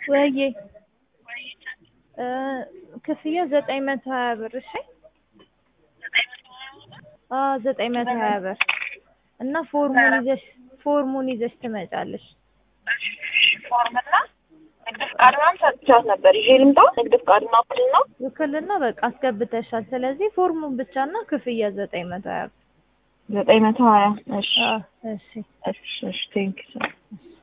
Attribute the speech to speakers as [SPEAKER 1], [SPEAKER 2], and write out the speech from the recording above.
[SPEAKER 1] ወይዬ እ ክፍያ ዘጠኝ መቶ ሀያ ብር እሺ አዎ ዘጠኝ መቶ ሀያ ብር እና ፎርሙን ይዘሽ ፎርሙን ይዘሽ ትመጫለሽ
[SPEAKER 2] ፎርምና ንግድ ፍቃድ ምናምን ሰጥቻት ነበር። ይዤ ልምጣ? ንግድ ፍቃድና ውክልና
[SPEAKER 1] ውክልና በቃ አስገብተሻል ስለዚህ ፎርሙን ብቻና ክፍያ ዘጠኝ መቶ ሀያ ብር
[SPEAKER 2] ዘጠኝ መቶ ሀያ እሺ
[SPEAKER 1] አዎ እሺ
[SPEAKER 2] እሺ እሺ ቴንኪው